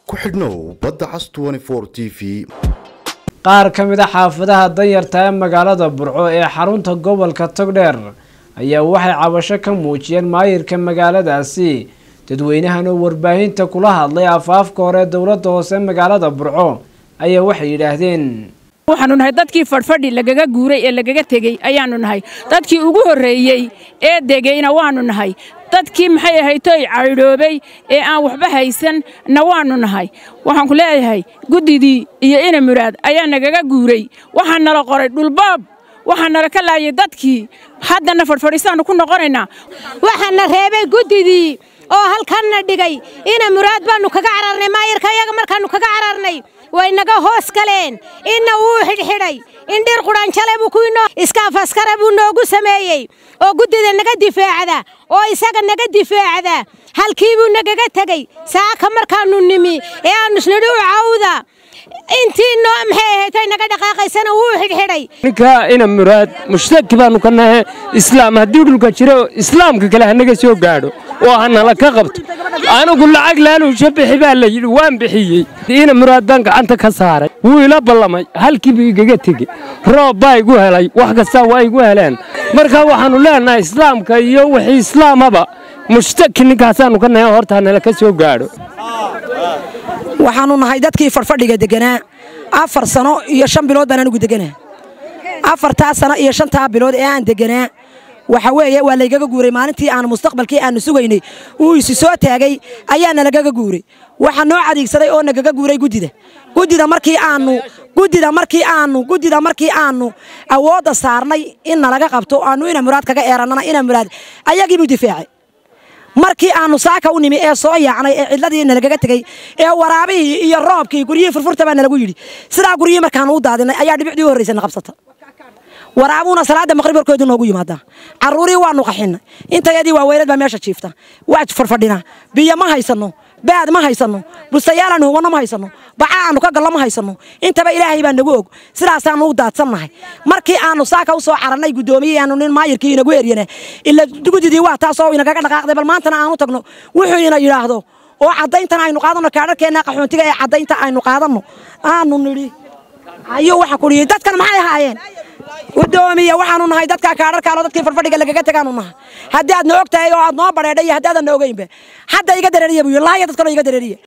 ku xidhnow badda cas t v qaar ka mid a xaafadaha danyarta ee magaalada burco ee xarunta gobolka togdheer ayaa waxay cabasho ka muujiyeen maayirka magaaladaasi dadweynahan oo warbaahinta kula hadlay afaafka hore dowladda hoose magaalada burco ayaa waxay yidhaahdeen waxaanu nahay dadkii fadhfadhi lagaga guuray ee lagaga tegey ayaanu nahay dadkii ugu horreeyey ee degayna waanu nahay dadkii maxay ahaytoy caydhoobay ee aan waxba haysanna waannu nahay waxaan ku leeyahay guddidii iyo ina muraad ayaa nagaga guuray waxaa nala qoray dhulboob waxaa nala ka laayay dadkii haddana fadhfadhiisaannu ku noqonaynaa waxaana reebay guddidii oo halkanna dhigay ina muraad baannu kaga cararnay maayirka iyaga markaannu kaga cararnay way naga hoos galeen inna wuu xidhxidhay indhir qudhanjale buu kuinoo iskaafaskare buu noogu sameeyey oo guddida naga difaacda oo isaga naga difaacda halkii buu nagaga tegey saaka markaannu nimi ee aannu isnidhi u cawda intii noo maxay ahaydtay naga dhaqaaqaysana wuu xidhxidhay ninka ina muraad mushtaki baannu ka nahe islaam haddii dhulka jiro islaamka kale hanaga soo gaadho oo hanala ka qabto anigu lacag laaluusha bixi baa la yidhi waan bixiyey ina muraad baan gacanta ka saaray wuu ila ballamay halkiibuu igaga tegey roob baa igu helay wax kastaa waa igu heleen marka waxaannu leenahay islaamka iyo wixii islaamaba mushtaki ninkaasaannu ka nahe horta hanala ka soo gaadho waxaannu nahay dadkii fadhfadhiga deganaa afar sano iyo shan bilood baan anigu deganaa afartaa sano iyo shantaa bilood ee aan deganaa waxa weeye waa laygaga guuray maalintii aanu mustaqbalkii aanu sugaynay uu isi soo taagay ayaana lagaga guuray waxaa noo cadiigsaday oo nagaga guuray guddida guddida markii aanu guddida markii aanu guddida markii aanu awoodda saarnay in nalaga qabto aanu ina muraad kaga eerannana ina muraad ayagiibuu difaacay markii aanu saaka u nimi ee soo yaacnay ee cidladii nalagaga tegey ee waraabihii iyo roobkii guryihii furfurta baa nalagu yidhi sidaa guryihii markaanu u daadinay ayaa dhibicdii u horraysay na qabsata waraabuuna salaada maqrib warkoodu noogu yimaadaa carruurii waanu qaxinnay intayadii waa weylad baa meesha jiifta waa farfadhinaa biyo ma haysanno baad ma haysanno bustayaalaanu hubanno ma haysanno baca aanu ka gallo ma haysanno intaba ilaahay baa nagu og sidaasaannu u daadsannahay markii aanu saaka u soo carannay guddoomiye aanu nin maayirkii inagu eryana ila guddidii waa taasoo inagaga dhaqaaqday bal maantana aanu tagno wuxuu ina yidhaahdo oo caddayntan aynu qaadanno kaadharkeenna qaxoontiga ee caddaynta aynu qaadanno aanu nidhi ayuu waxa kudhiyey dadkan maxay ahaayeen gudoomiye waxaanu nahay dadka kaadharkaalo dadkii farfadhiga lagaga tegaanu nahay haddii aad na og tahay oo aad noo badheedhay iyo haddii aadan na ogeynba hadda iga dareeriya buu yidhi laaya dadkanoo iga dareeriya